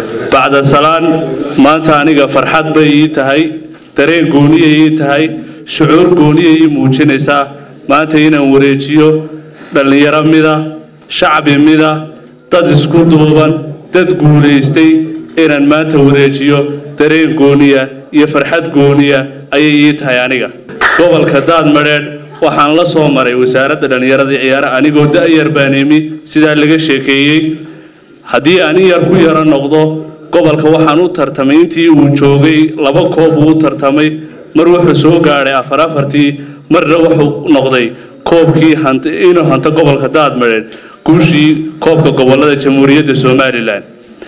bacda salaan maanta aniga farxad bay ii tahay dareen gooniya ii tahay shucuur gooniya ii muujinaysaa maanta inaan wareejiyo dhallinyaro mida shacbi mida dad isku duuban dad guulaystay inaan maanta wareejiyo dareen gooniya iyo farxad gooniya ayay ii tahay aniga gobolka daadmadheedh waxaan la soo maray wasaaradda dhallinyarada iyo ciyaara anigoo da-yar baan imi sidaa laga sheekeeyey haddii aan in yar ku yaro noqdo gobolka waxaan u tartamay intii uu joogay laba koob uu u tartamay mar wuxuu soo gaadhay afar afartii marna wuxuu noqday koobkii inuu hanto gobolka daadmadheedh guushii koobka gobolada jamhuuriyadda somalilan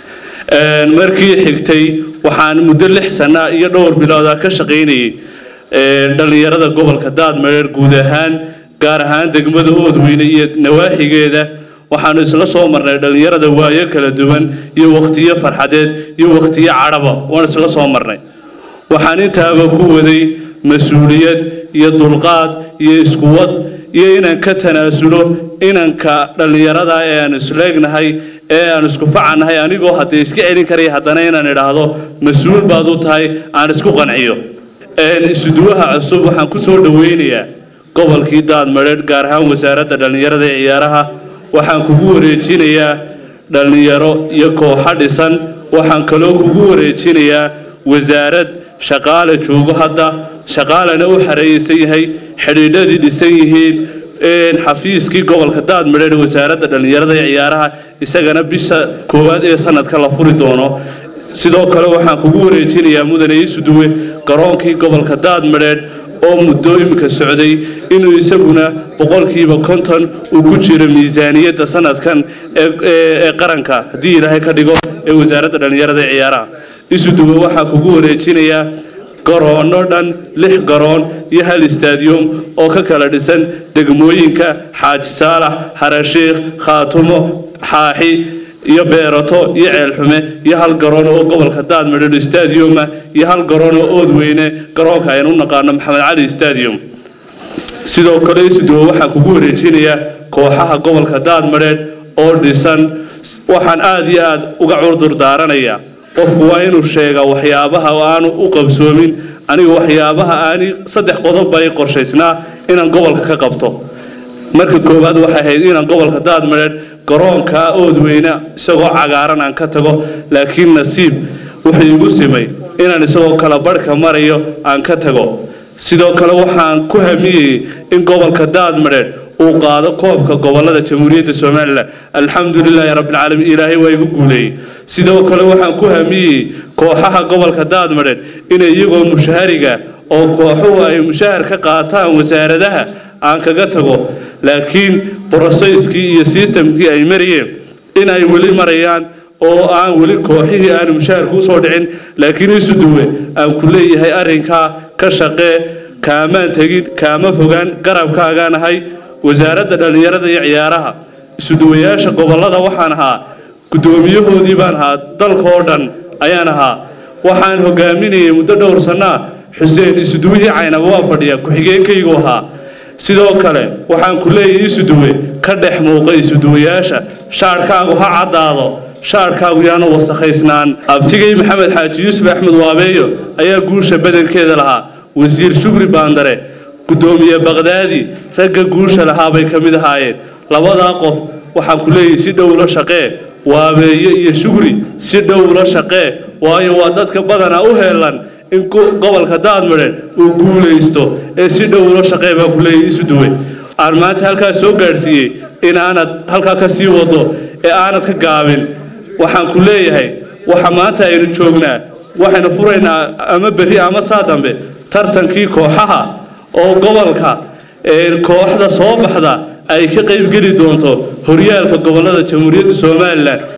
markii xigtay waxaan muddo lix sanaa iyo dhowr bilooda ka shaqaynayay dhallinyarada gobolka daadmadheedh guud ahaan gaar ahaan degmada oodweyne iyo nawaaxigeeda waxaanu isla soo marnay dhallinyarada waayo kala duwan iyo wakhtiyo farxadeed iyo wakhtiyo cadhaba waan isla soo marnay waxaan intaaba ku waday mas-uuliyad iyo dulqaad iyo iskuwad iyo inaan ka tanaasulo inanka dhallinyarada ee aan isleegnahay ee aan isku facannahay anigoo haddee iska celin karaya haddana inaan idhaahdo mas-uul baad u tahay aan isku qanciyo isuduwaha cusub waxaan ku soo dhoweynayaa gobolkii daadmadheedh gaar ahaan wasaaradda dhallinyarada ee ciyaaraha waxaan kugu wareejinayaa dhallinyaro iyo kooxo dhisan waxaan kaloo kugu wareejinayaa wasaarad shaqaale joogo hadda shaqaalena u xareeyeysan yahay xidhiidhadii dhisan yihiin xafiiskii gobolka daadmadheedh wasaaradda dhallinyarada ee ciyaaraha isagana bisha koowaad ee sanadka la furi doono sidoo kale waxaan kugu wareejinayaa mudane iisuduwe garoonkii gobolka daadmadheedh oo muddo iminka socday inuu isaguna boqolkiiba konton uu ku jiro miisaaniyadda sanadkan ee qaranka haddii ilaahay ka dhigo ee wasaaradda dhallinyarada ee ciyaaraha isuduwe waxaa kugu wareejinayaa garoono dhan lix garoon iyo hal istaadiyum oo ka kala dhisan degmooyinka xaaji saalax harashiikh khaatumo xaaxi iyo beerato iyo ceelxume iyo hal garoon oo gobolka daadmadheedh stadiuma iyo hal garoon oo oodweyne garoonka aynu u naqaano maxamed cali stadium sidoo kale isuduwe waxaan kugu wareejinayaa kooxaha gobolka daadmadheedh oo dhisan waxaan aada iyo aada uga curdur daaranayaa qofku waa inuu sheegaa waxyaabaha aanu u qabsoomin aniga waxyaabaha aani saddex qodob bay qorshaysnaa inaan gobolka ka qabto marka koowaad waxay ahayd inaan gobolka daadmadheedh garoonka oodweyne isagoo cagaaran aan ka tago laakiin nasiib wuxuu igu simay inaan isagoo kala barhka marayo aan ka tago sidoo kale waxaan ku hamiyeyey in gobolka daadmadheedh uu qaado koobka gobolada jamhuuriyadda somalilan alxamdu lilaahi rabbilcaalamiin ilaahay waa igu guuleeyey sidoo kale waxaan ku hamiyey kooxaha gobolka daadmadheedh inay iyagoo mushahariga oo kooxuhu ay mushahar ka qaataan wasaaradaha aan kaga tago laakiin broseyskii iyo sistamkii ay marayeen in ay weli marayaan oo aan weli kooxihii aanu mushaharku usoo dhicin laakiin isu duwe aan ku leeyahay arrinkaa ka shaqee kaamaan tegin kaama fogaan garabkaagaan ahay wasaaradda dhallinyarada iyo ciyaaraha isuduwayaasha gobolada waxaan ahaa guddoomiyahoodii baan ahaa dalkaoo dhan ayaan ahaa waxaan hogaaminayay muddo dhowr sannaa xuseen isuduwihii caynaba waa fadhiya ku-xigeenkaygu ahaa sidoo kale waxaan ku leeyahay isuduwe ka dhex muuqa isuduwayaasha shaadhkaagu ha caddaado shaadhkaagu yaanu wasakhaysnaan abtigay maxamed xaaji yuusuf axmed waabeeyo ayaa guusha badankeeda lahaa wasiir shugri baandare guddoomiye baqdaadi ragga guusha lahaa bay ka mid ahaayeen labadaa qof waxaan ku leeyahay si dhow la shaqee waabeeye iyo shugri si dhow la shaqee waayo waa dadka badanaa u heelan in gobolka daadmadheedh uu guulaysto ee si dhow ula shaqee baa ku leeyahay isu duwe aan maanta halkaas soo gaadhsiiyey in aanad halkaa ka sii wado ee aanad ka gaabin waxaan ku leeyahay waxa maanta aynu joognaa waxaynu furaynaa ama berri ama saa dambe tartankii kooxaha oo gobolka kooxda soo baxda ay ka qaybgeli doonto horyaalka gobolada jamhuuriyadda somalilan